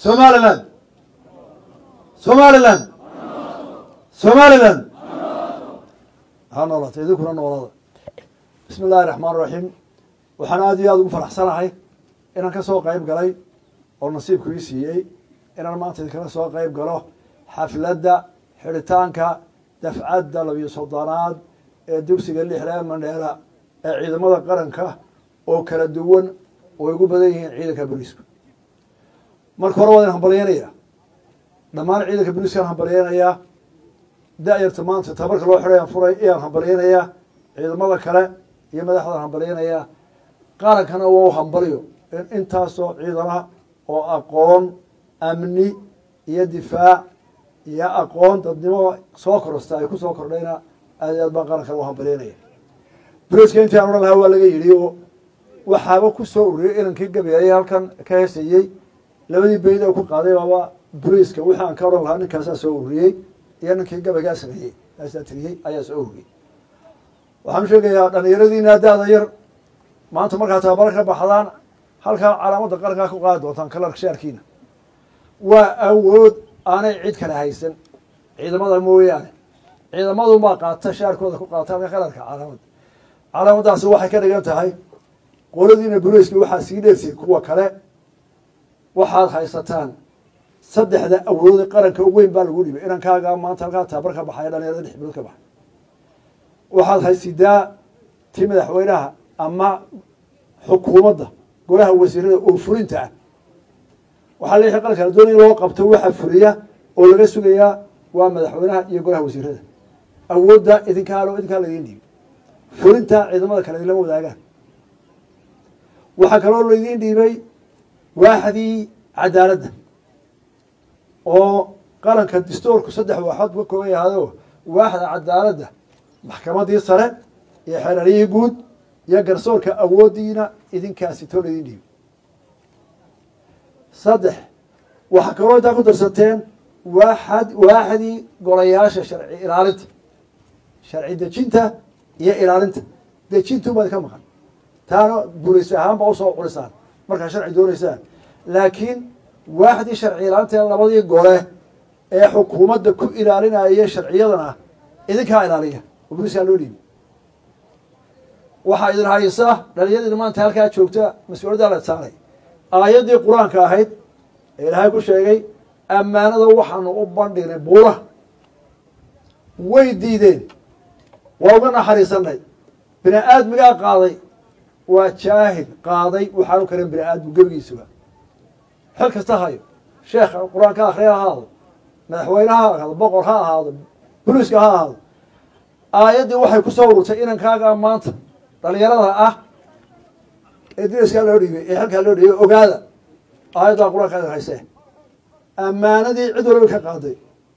somaliland somaliland somaliland ha noolata idinkuna noolada bismi illahi raxmaan raxiim waxaan aada iyo aada ugu faraxsanahay inaan ka soo qeyb galay oo nasiibku ii siiyey inaan maanta idinkala soo qeyb galo xafladda xidhitaanka dafcadda labiyo soddonaad ee dugsiga lixlee mandheela ee ciidamada qaranka oo kala duwan oo ay ugu badan yihiin ciidanka booliisku marka hore waa idin hambalyeynayaa dhammaan ciidanka booliiskaan hambalyeynayaa da-yarta maanta tabarka loo xidhay aan furay ayaan hambalyeynayaa ciidamada kale iyo madaxdaan hambalyeynayaa qarankana waa u hambalyo in intaasoo ciidama oo aqoon amni iyo difaac iyo aqoon dadnimo soo korosta ay kusoo kordhayna aad iyo aad baan qarankana u hambalyeynaya boliiska intii aan odhan lahaa waa laga yidhi oo waxaaba kusoo ururiyey inankii gabayay halkan ka heesayey labadii beyd oo ku qaaday baaba boliiska wixii aan ka odhan lahaa ninkaasaa soo ururiyey iyo ninkii gabaygaa sameeyey kaasaa tiriyey ayaa soo ururiyey waxaan sheegayaa dhalinyaradiina da-da yar maanta markaa tababaro ka baxdaan halkaa calaamadda qarankaa ku qaadi doontaan kalarka shaarkiina waa awood aanay cid kale haysan ciidamada mooyaane ciidamadunbaa qaata shaarkooda ku qaata halka kalarka calaamadda calaamaddaasi waxay ka dhigan tahay qoladiina boliiska waxaa sii dheertay kuwa kale waxaad haysataan saddexda awoodee qaranka u weyn baa lagu dhibay inankaaga maanta halkaa tababar ka baxaya dhalinyarada lix bilood ka baxay waxaad haysidaa tii madaxweynaha ama xukuumadda golaha wasiirada oo fulinta ah waxaa leeyahay qaranka la doonaya loo qabto waxa fuliya oo laga sugayaa waa madaxweynaha iyo golaha wasiirada awoodda idinkaa idinkaa laydin dhiibay fulinta ciidamada kale lama wadaagaan waxaa kaloo laydin dhiibay waaxdii cadaaladda oo qaranka distoorku saddex waaxood ka kooban yahaado waaxda cadaaladda maxkamadii sare iyo xeerariyihii guud iyo garsoorka awooddiina idinkaasi too laydin dhiibay saddex waxaa kaloo intaa ku darsateen waaxad waaxdii golayaasha sharci ilaalinta sharci dejinta iyo ilaalinta dejintu baad ka maqan taana bulis ahaanba usoo culisaan markaa sharci doonaysaan laakiin waaxdii sharci ilaalinta labadii gole ee xukuumadda ku ilaalinaya sharciyadana idinkaa ilaaliya oo buliskaa loo dhiibi waxaa idin haysa dhalinyadiina maanta halkaa joogta mas-uuliyaddaa la saaray aayaddii qur-aanka ahayd ee ilaahay ku sheegay ammaanada waxaanu u bandhignay buuraha way diideen waa uga naxariisanay bini aadmigaa qaaday waa jaahil qaaday waxaanu karin bini aadmu gebigiisuba xil kasta hayo sheekha qur-aanka akhriya ha ahaado madaxweyne ha ahaado boqor ha ahaado boliiska ha ahaado aayaddii waxay kusoo ururtay inankaaga maanta dhalinyarada ah ee diriskaa loo dhiibay ee xilkaa loo dhiibay ogaada aayaddaa qur-aanka idin haysee ammaanadii cid waliba ka qaaday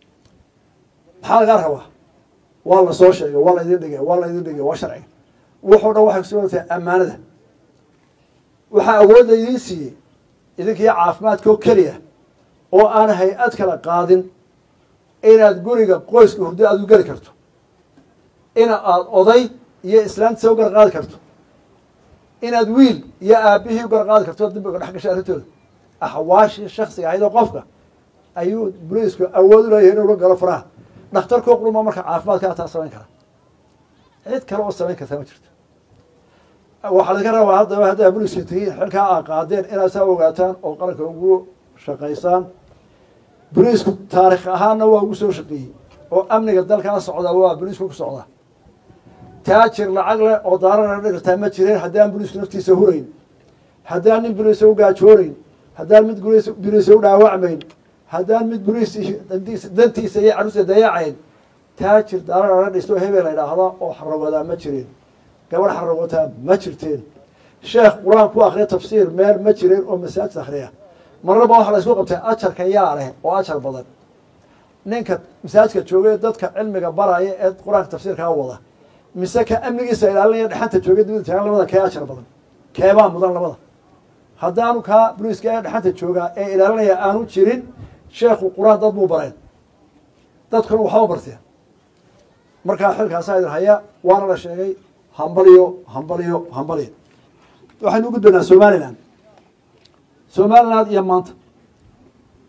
maxaa lagaa rabaa waa la soo sheegay waa laydin dhigay waa laydin dhigay waa sharci wuxuu dhan waxay kusugan tahay ammaanada waxaa awood laydiin siiyey idinkii caafimaadkao keliya oo aan hay-ad kala qaadin inaad guriga qoyska hurdo aad u geli karto ina aada oday iyo islaamtiisa u garqaadi karto inaad wiil iyo aabihii u garqaadi karto dambiga dhex gashay arrintooda axwaashii shaksiga ahayd oo qofka ayuu boliisku awood u leeyahay inuu la galo faraha dhakhtarkoo quruma marka caafimaadkaa taa samayn kara cid kale oo samayn kartaa ma jirto waxaa laga rabaa haddaba haddaa boliiska tigiin xilkaa aa qaadeen inaad saa ogaataan oo qaranka ugu shaqaysaan boliisku taarikh ahaanna waa ugu soo shaqeeyey oo amniga dalkaa socda waa boliisku ku socda taajir lacag leh oo daarana dhirtaa ma jireen haddaan boliisku naftiisa hurayn haddaan nin boliisa u gaajoonayn haddaan mid boliisa u dhaawacmayn haddaan mid boliis dantiisa iyo caruusa dayacayn taajir daarana dhisto hebel la idhaahda oo xarawadaa ma jireen gabadh xarawataa ma jirteen sheekh qur-aan ku akriya tafsiir meel ma jireen oo masaajid akhriya marnaba waxaa la isku qabtay ajarka yaa leh oo ajar badan ninka masaajidka jooga ee dadka cilmiga baraya ee qur-aanka tafsiirkaa wada mise ka amnigiisa ilaalinaya dhexanta jooga dibada taagan labada kee ajar badan keebaa mudan labada haddaanu kaa boliiska ee dhexanta joogaa ee ilaalinaya aanu jirin sheekhu qur-aan dad buu bareen dadkuna waxba barteen markaa xilkaasaa idin haya waana la sheegay hambaliyo hambaliyo hambaliyo waxaynu u gudbaynaa somalilan somaliland iyo maanta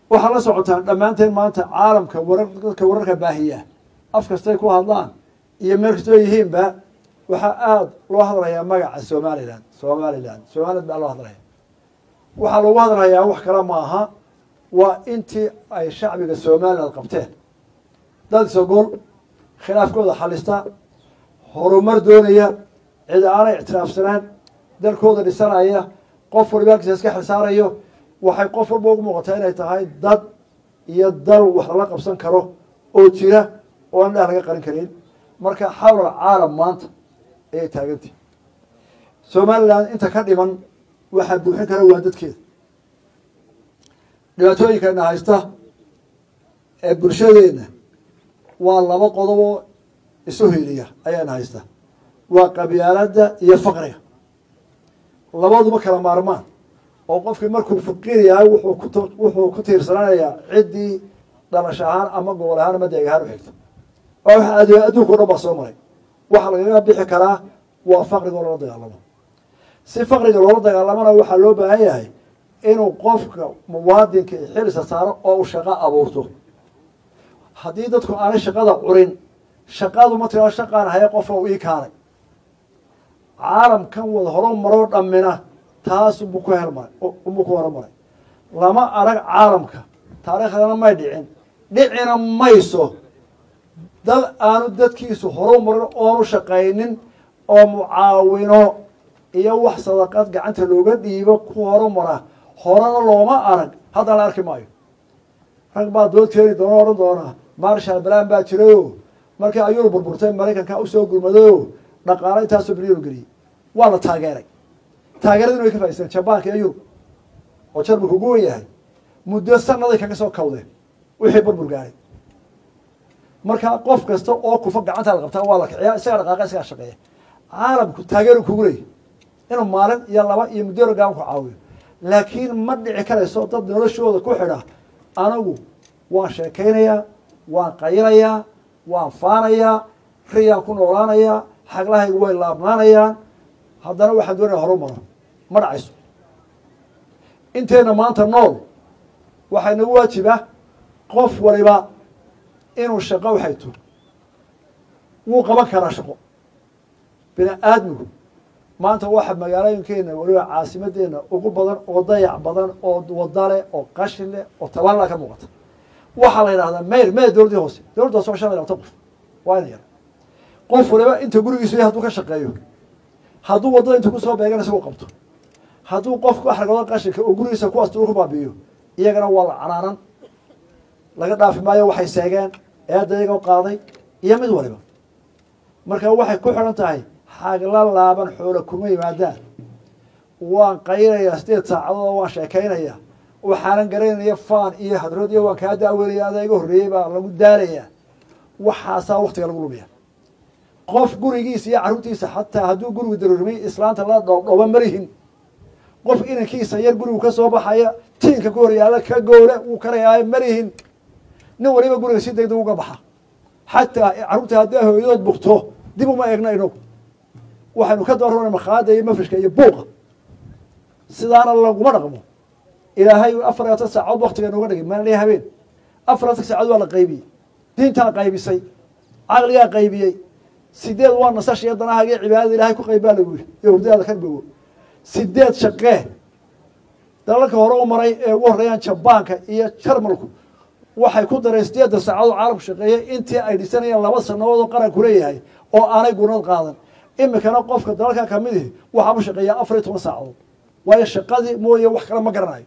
waxaa la socotaan dhammaanteen maanta caalamka warar dadka wararka baahiya af kastay ku hadlaan iyo meel kastoo yihiinba waxaa aada loo hadlayaa magaca somalilan somalilan somaliland baa loo hadlaya waxaa loogu hadlayaa wax kale ma aha waa intii ay shacbiga somaliland qabteen dad isogol khilaafkooda xalista horumar doonaya cid aanay ictiraafsanaan dalkooda dhisanaya qof waliba halkiisa iska xilsaarayo waxay qof walba ugu muuqataa inay tahay dad iyo dal wax lala qabsan karo oo jira oo aan dheh laga qarin karin marka xawlal caalam maanta ayay taagantihi somaliland inta ka dhiman waxaa buuxin kara waa dadkeeda dhibaatooyinkeena haysta ee bulshadeena waa laba qodoboo isu hiliya ayaana haysta waa qabyaaladda iyo faqriga labaduba kala maarmaan oo qofkii markuu faqiir yahay wuxuu ku wuxuu ku tiirsanaanayaa ciddii dhalash ahaan ama gobol ahaan ama deeg ahaan u xigto waa wax ad adduunka o dhan baa soo maray waxa lagaga bixi karaa waa faqriga oo loola dagaalamo si faqriga loola dagaalamana waxaa loo baahan yahay inuu qofka muwaadinka xilisa saaro oo uu shaqo abuurto haddii dadku aanay shaqada curin shaqadu ma tiro shaqaan haya qofka u ii kaalay caalamkan wada horo maroo dhammina taas unbuu ku helmaray unbuu ku horumaray lama arag caalamka taariikhdana may dhicin dhicina mayso dal aanu dadkiisu horu marin oonu shaqaynin oo mucaawino iyo wax sadaqad gacanta looga dhiibo ku horumara horena looma arag haddana la arki maayo rag baa dood keeni doona odhan doonaa marshal balan baa jirayo markii ayuu burburtay maraykanka usoo gurmadayo dhaqaalo intaasoo bilyan geliyey waa la taageeray taageeradina way ka faaidsteen jabaanka iyo yurub oo jarmalku ugu wen yahay muddo sanaday kaga soo kawdeen wixii burbur gaaray marka qof kasta oo kufa gacanta la qabtaa waa la kiciyaa isagaa dhaqaaqa isagaa shaqeeya caalamku taageeru kugu leeyahy inuu maalin iyo laba iyo muddo gaban ku caawiyo laakiin ma dhici karayso dad noloshooda ku xidha anagu waan sheekaynayaa waan qayinayaa waan faanayaa riyaan ku noolaanayaa xaglahaygu way laabnaanayaan haddana waxaan doonaya horu maro ma dhacayso inteena maanta nool waxaa inagu waajiba qof waliba inuu shaqo u hayto wuu qaban karaa shaqo bini aadmigu maanta waxa magaalooyinkeena waliba caasimadeena ugu badan oo dayac badan oo wadale oo qashin leh oo taballa ka muuqata waxaa la yidhahdaa mayr mayr dowladdii hoose dowladda hoose waa shan iyo labatan qof waa ina yar qof waliba inta gurigiisu yahay hadduu ka shaqeeyo hadduu waddada inta kusoo beegan isagoo qabto hadduu qofku axragooda qashinka oo gurigiisa kuwaas dul ku baabi'iyo iyagana waa la canaanan laga dhaafi maayo waxay seegeen eedda iyagoo qaaday iyo mid waliba marka waxay ku xidhan tahay xagla laaban xoola kuma yimaadaan waan qaynayaa sideed saacadood waan sheekaynayaa waxaanan garanaya faan iyo hadrood iyo waan kaa daaweynaya adaa iga horreeyey baa lagu daalayaa waxaasaa waktiga lagu lumiya qof gurigiisa iyo carruurtiisa xataa hadduu gurigu daruurimay islaanta la dhoobdhooba malihin qof inankiisa yar gurigu ka soo baxaya tiinka ku horyaala ka goole wuu karayaayo malihin nin waliba guriga si degdeg uga baxa xataa carruurta hadday hooyadood bugto dib uma eegna inagu waxaynu ka doorana makhaada iyo mafrishka iyo buuqa sidaana laguma dhaqmo ilaahay afar labaatan saacood waktiga nooga dhigay maalin iyo habeen afar labaatan saacood waa la qaybiyey diintaa qaybisay caqligaa qaybiyey sideed waa nasash iyo danahaaga iyo cibaadada ilahay ku qayb baa lagu yiri iyo hurdaada ka bogo sideed shaqee dalalka hore u maray ee ugu horreeyaan jabaanka iyo jarmalku waxay ku dareen sideedda saacadood caalamku shaqeeyey intii ay dhisanayeen laba sanadood oo qaranku leeyahay oo aanay gurnad qaadan imikana qofka dalalka kamid ihi waxaa u shaqeeyaa afar iyo toban saacadood waayo shaqadii mooye wax kale ma garanayo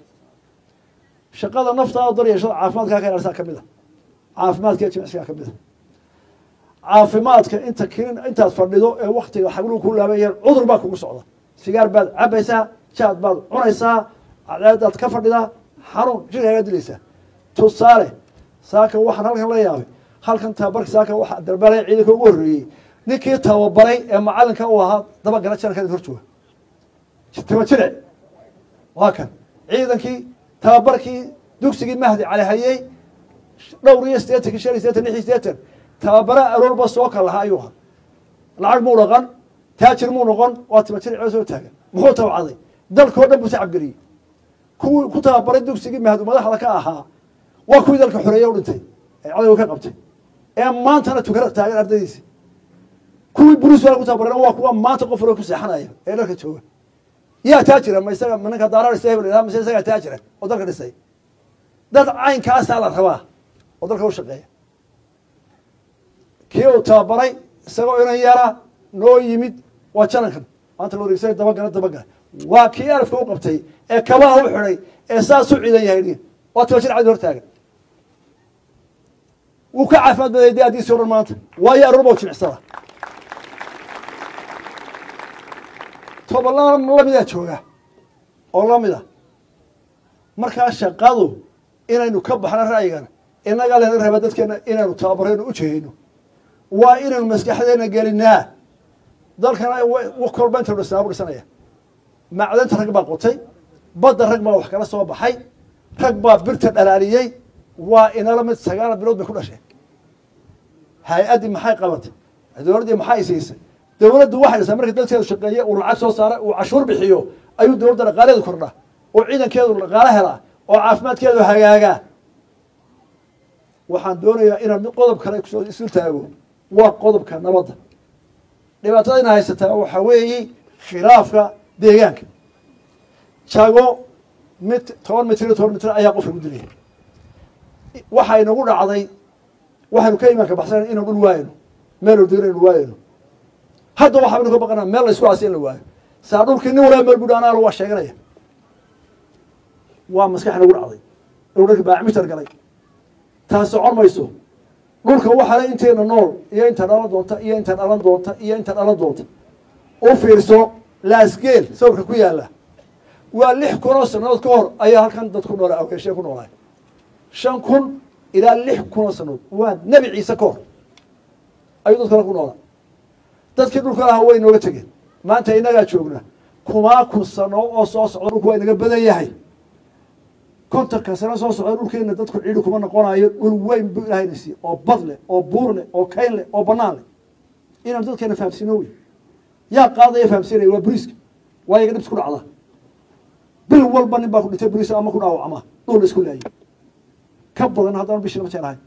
shaqada naftaada dar yeeshada caafimaadkaa ka ilaalisaa kamid a caafimaadka iyo jimicsigaa kamid a caafimaadka inta kinin intaad fadhido ee waktiga xagluu ku laabayeen cudur baa kugu socda sigaar baad cabaysaa jaad baad cunaysaa cadaadaad ka fadhidaa xanuun jirkaaga dilaysaa tusaale saaka waxaan halkan la yaabay halkan tababarka saaka waxaa darbalaya ciidanka ugu horreeyey ninkii tababaray ee macalinka uu ahaa dabagala janalka hor jooga taba jire waa kan ciidankii tababarkii dugsigii mahdi cali hayey dhowr iyo sideetanki shan iyo sideetan lix iyo sideetan tababara aroorba soo kal lahaa ayuu ahaa lacag muu dhaqan taajir muu noqon waa taba jir soo taagan muxuu tabcaday dalkao dhan buu tacabgeliyey kuwii ku tababaray dugsigii mahadu madaxda ka ahaa waa kuwii dalka xoreeye u dhintay ee cadowga ka qabtay ee maantana tukana taagan ardaydiisi kuwii buris waa ku tababareen waa kuwa maanta qof hore ku seexanaya ee dalka jooga yaa taa jira ma isaga ninka daaraa dhisay hebel mise isagaa taa jira oo dalka dhisay dad caynkaasaa la rabaa oo dalka u shaqeeya kii uu tababaray isagoo inan yara noo yimid waa janankan maanta la wareegsay dabagala dabagala waa kii alifka u qabtay ee kabaha u xidhay ee saas u ciidan yahay waa toba jir cadi hortaagan wuu ka caafimaad baday de addiisii o dhan maanta waayo aroorba jimicsada tobanla lamidaa jooga oo lamida markaa shaqadu inaynu ka baxno ra'yigan inagaa lena raba dadkeena inaynu tababarayno u jehayno waa inaynu maskaxdeena gelinaa dalkana kolba inta dhisnaa bu dhisanaya macdanta rag baa qotay badda rag baa wax kala soo baxay rag baa birta dhalaaliyey waa inala mid sagaal bilood bay ku dhasheen hay-addii maxay qabatay dowladdii maxay siisay dowladdu waxay dhisaa markii dadkeedu shaqeeye uu lacag soo saara uu cashuur bixiyo ayuu dowladda dhaqaaleedu kordhaa oo ciidankeedu dhaqaalo helaa oo caafimaadkeedu hagaagaa waxaan doonayaa inaan qodob kale kusoo isu taago waa qodobka nabadda dhibaatada ina haysataa waxaa weeye khilaafka deegaanka jago mit toban mitr iyo toban mitr ayaa qofka gu dilaya waxaa inagu dhacday waxaynu ka imaanka baxsan inaan dhul waayno meel ordo inaynu waayno hadda waxaanu ka baqanaa meel la isku aasi in la waayo saa dhulkii nin walaa meel budha anaa waa sheeganaya waa maskax nagu dhacday dhulka baacmitar galay taas socon mayso dhulka waxaale inteena nool iyo inta dhalan doonta iyo inta dhalan doonta iyo inta dhalan doonta u fiirso laasgeel sawirka ku yaala waa lix kun oo sanadood ka hor ayaa halkan dad ku noola awgeeshee ku noolaay shan kun ilaa lix kun oo sanadood waa nebi ciise ka hor ayuu dadkana ku noolaa dadkii dhulka lahaa way nooga tegeen maanta inagaa joogna kumaa kun sano oo soo socda dhulku waa inaga badan yahay kontonka sano soo socda dhulkeena dadku ciidhi kuma noqonayo dhul weyn bu ilahayna siiye oo bad leh oo buur leh oo kayn leh oo banaan leh inaan dadkeena fahamsiino wey yaa qaadaya fahamsiinaya waa buriiska waa iyaga dhibs ku dhacda bil walba nin baa ku dhintay buriis ama ku dhaawacma dhul la isku laayay ka badan haddaan bishii lama jeclahay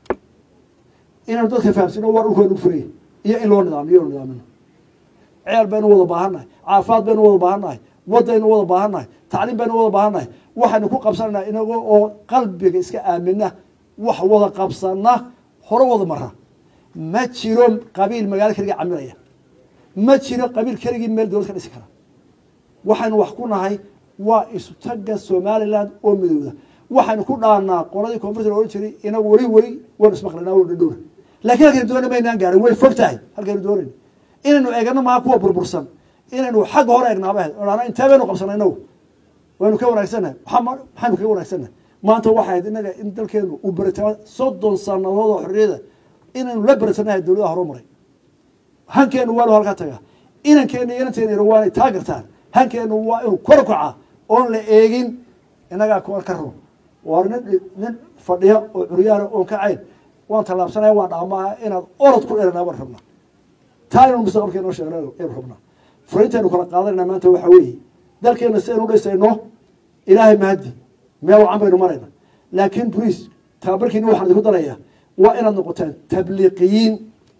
inaanu dadka fahamsiino waa dhulkooda lagu furaya iyo in loo nidaamiyo o nidaamino ceel baynu wada baahannahay caafimaad baynu wada baahannahay waddaynu wada baahannahay tacliim baynu wada baahannahay waxaynu ku qabsananaa inago oo qalbiga iska aamina wax wada qabsana hore wada mara ma jiro qabiil magaalo keligii camilaya ma jiro qabiil keligii meel dowlad ka dhisi kara waxaynu wax ku nahay waa isutaga somaliland oo midowda waxaynu ku dhaanaa qoladii koonfurta la odhan jiray inagu weli weli waynu ismaqlanaa waynu dhadhowna lakiin halkaynu doona maynaan gaarin way fog tahay halkaynu doonayn inaynu eegano maha kuwa burbursan inaynu xagga hore eegnaaba dhana intee baynu qabsanay inagu waynu ka wanaagsannahay maxaynu kaga wanaagsannahay maanta waxay ahayd inaga in dalkeenu uu beritama soddon sanadood oo xorriyada inaynu la beritanahay dowladaha hore maray hankeenu waa lo halkaa tagaa inankeena iyo inanteena yar waanay taa gartaan hankeenu waa inuu kor kaca oon la eegin inagaa kuwa ka run waar nin nin fadhiya oo curyaana oon ka cayn waan tallaabsanaya waan dhaamaha inaad orod ku dheranaa baan rabnaa taa inanu mustaqbalka inoo sheegna aynu rabnaa furiintaynu kala qaadanayna maanta waxaa weeye dalkeena si aynu dhisayno ilaahay mahadi meel wacan baynu marayna laakiin boliis tababarkiina waxaan idinku darayaa waa inaad noqotaan tabliiqiyiin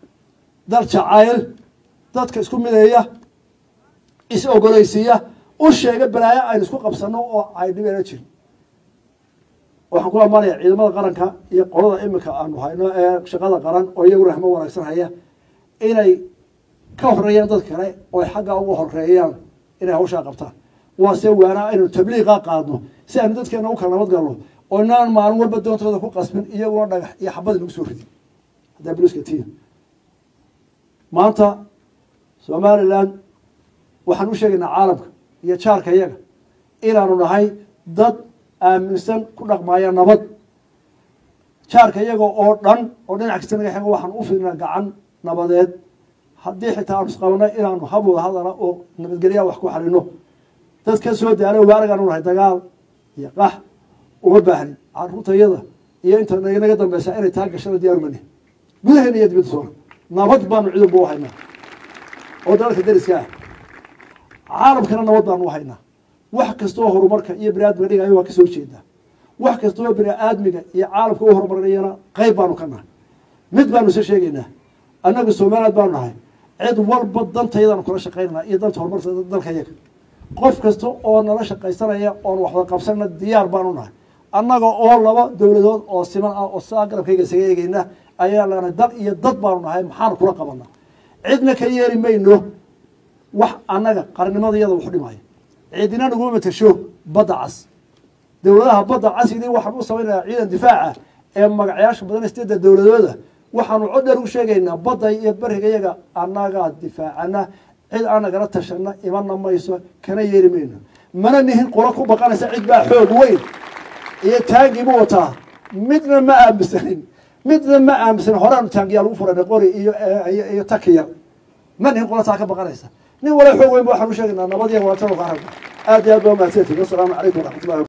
dal jacayl dadka isku mideeya is ogolaysiiya u sheega balaayo aynu isku qabsano oo ay dhibeena jirin waxaan ku amaanaya ciidamada qaranka iyo qolada imika aanu hayno ee shaqada qaran oo iyaguna rahmo wanaagsan haya inay ka horeeyaan dad kale oo ay xaggaa uga horeeyaan inay hawshaa qabtaan waase waanaa aynu tabliiqa qaadno si aynu dadkeena u kala nabad galno oo inaan maalin walba doontooda ku qasbin iyaguna dhagax iyo xabad inagu soo ridin haddaa boliska tiya maanta somaliland waxaan u sheegaynaa caalamka iyo jaarka iyaga inaanu nahay dad aaminsan ku dhaqmaaya nabad jaarka iyaga oo dhan oo dhinac kasta naga xego waxaan u fiirnaa gacan nabadeed haddii xitaa aanu isqabana inaanu hab wada hadala oo nabadgelyaa wax ku xalino dad ka soo daala waaragaan nahay dagaal iyo qax uma baahnin caruurtayada iyo inta naga dambeysa inay taa gashada diyaarumani gudaheena iyo dibadda soona nabad baanu ciidanba u haynaa oo dalalka dariska ah caalamkana nabad baanu u haynaa wax kastoo horumarka iyo bini aadmiga dhigayo waa kasoo jeedaa wax kastoo bini aadmiga iyo caalamka u horumarinayana qayb baanu ka nahay mid baanu isa sheegaynaa annagu somaliland baanu nahay cid walba dantayadaanu kula shaqaynana iyo danta horumarka dalka yaga qof kasta oo nala shaqaysanaya oon waxwada qabsanna diyaar baanu nahay annaga oo laba dowladood oo siman ah oo saa garabkayga isaga eegeyna ayaa lana dal iyo dad baanu nahay maxaanu kula qabanaa cidna ka yeeri mayno wax annaga qarnimada iyada waxu dhimaya cidina naguma matasho badda cas dowladaha badda casidii waxaan u samaynayaa ciidan difaaca ee magacayaasha badan sideedda dowladooda waxaanu cod dheer u sheegaynaa badda iyo beriga iyaga annagaa difaacana cid aan nagala tashana imana mayso kana yeeri mayno mana nihin qura ku baqanaysa cid baa xoog weyn iyo taangiibu wataa midna ma aaminsanin midna ma aaminsanin horaanu taangiyaa lagu furanay qori iyo iyo takiya ma nihin qura taa ka baqanaysa nin wala xoog weyn ba waxaan u sheegaynaa nabad iyo walaatano ka aragna aad iyo aad baa mahadsantihin wasalaamu calaykum waraxmatullahi